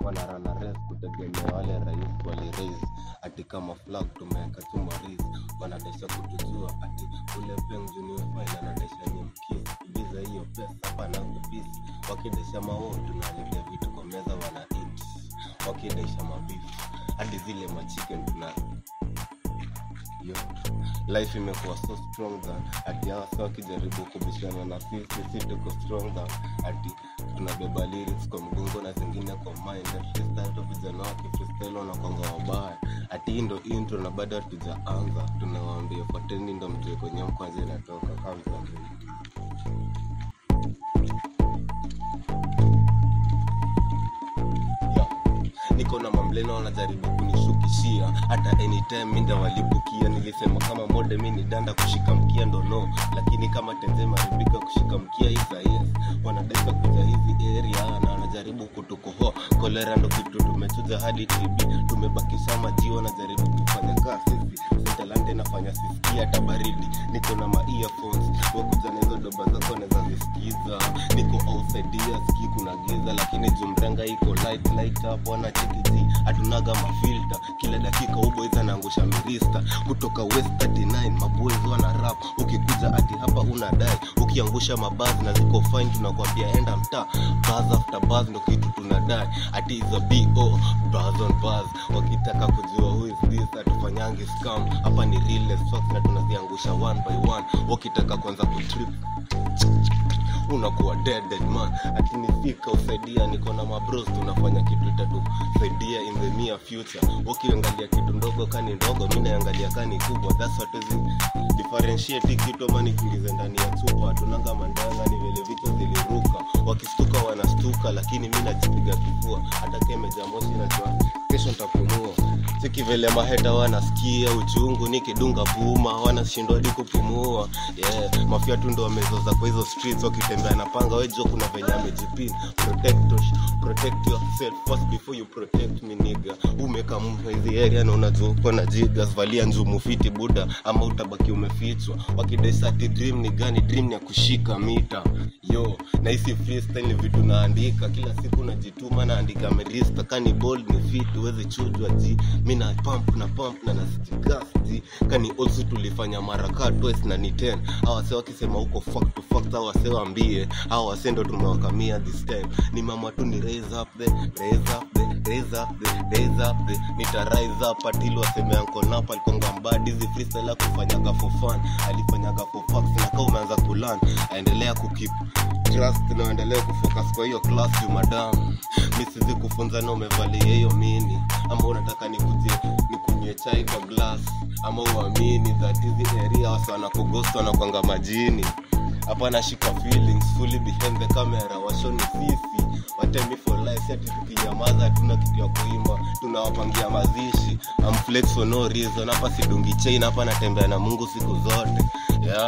wanarana race kutegemea wale rais waliraise ati kama flag tumeweka tumariz wanadesha kutujua ati ule pengunifain anadesha nyemkisi biza hiyo pesa hapana kupisi wakidesha mao tunaletea vitu kwa meza wana eat wakidesha mabifu hadi zile machicken tuna yo life imekuwa so strong than ati hawa sa wakijaribu kubishana na sisi si tuko strong than ati tunabeba lyrics kwa mgongo na zingine kwa mind na freestyle to vijana wakifreestyle wanakwanga wabaya ati hii ndo intro na bado hatujaanza tunawaambia fuateni ndo mjue kwenye mkwanza inatoka kama yeah. niko na mamlena wanajaribu kunishukishia hata anytime minda walibukia nilisema kama mode mi ni danda kushika mkia ndo no lakini kama tenze maribika kushika mkia isa yes wanadaka kuja hizi area na wanajaribu kutukohoa kolera ndo kitu tumechuja hadi tb tumebakisha maji wanajaribu kufanya kaa sisi setalante nafanya sisikia hata baridi niko na ma earphones wakuja na hizo doba zako naweza zisikiza niko outside ya ski kuna giza lakini jumranga iko light light up wana chekiji hatunaga mafilta kila dakika uboiza naangusha mirista kutoka west 39 maboys wana rap ukikuja ati hapa una dai ukiangusha mabazi na ziko fine tunakwambia enda mtaa buzz after buzz ndo kitu tunadai ati is a bo buzz on buzz wakitaka kujua who is this hatufanyangi scam hapa ni real facts na tunaziangusha one by one wakitaka kwanza kutrip unakuwa dead dead man ati nifika usaidia niko na mabros tunafanya kitu itatusaidia in the near future ukiangalia kitu ndogo kani ndogo mi naangalia kani kubwa that's what is differentiate kitu ama nikiingize ndani ya chupa tunanga mandanga ni vile vitu ziliruka wakistuka wanastuka lakini mi najipiga kifua hata kemeja moshi najua kesho ntapumua siki vile maheta wanasikia uchungu nikidunga puma wanashindwa hadi kupumua yeah. mafia tu ndo wamezoza kwa hizo streets wakitembea na panga wejo kuna venye amejipin protect, us- protect yourself first before you protect me nigga umeka mtu hizi area na unajua uko na jigas valia njumu fiti buda ama utabaki umefichwa wakidesati dream ni gani dream ni ya kushika mita yo na hisi freestyle ni vitu naandika kila siku najituma naandika merista kani bold ni fit uwezi chujwa ji mi na pump na pump na nasijigasti kani also tulifanya mara kaa twice na ni 10 hawa wase wakisema huko fuck to fuck hawa wase waambie hawa wase ndo tumewakamia this time ni mama tu ni raise up the raise up the raise up the raise up the nita rise up atili waseme uncle napa alikonga mbadi hizi freestyle ya kufanyaga for fun alifanyaga for facts na kama umeanza kulearn aendelea kukip trust na uendelee kufocus kwa hiyo class you madam mi sizi kufunza na umevalia hiyo mini ama unataka nikuje nikunywe chai kwa glass ama uamini that hizi area wasa wanakugosta wanakwanga majini hapa nashika feelings fully behind the camera washoni sisi watemi for life sati tukinyamaza hatuna kitu ya kuimba tunawapangia mazishi I'm flex for no reason hapa sidungi chain hapa natembea na mungu siku zote yeah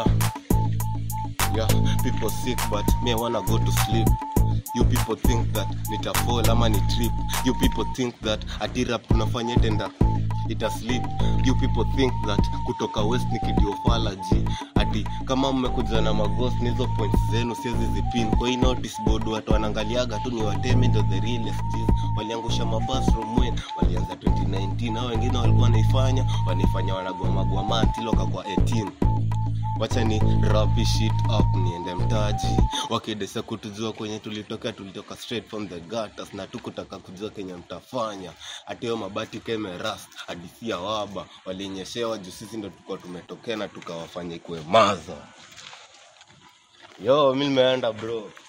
yeah people sick but me I wanna go to sleep you people think that nitafall ama ni trip you people think that atirap tunafanya tenda ita sleep you people think that kutoka west ni kidiofalaji ati kama mmekuja na maghost nizo points zenu siezi zipin kwa hii notice board watu wanaangaliaga tu ni watemi ndo the realest G's. waliangusha mabas from when walianza 2019 hao wengine walikuwa wanaifanya wanaifanya wanagwamagwama antiloka kwa 18 wacha ni rapi shit up niende mtaji wakidesa kutujua kwenye tulitoka tulitoka straight from the gutters na tukutaka kujua kenye mtafanya hatiyo mabati keme rust hadisia waba walinyeshewa juu sisi ndo tulikuwa tumetokea na tukawafanya ikuwe maza yo mi nimeenda bro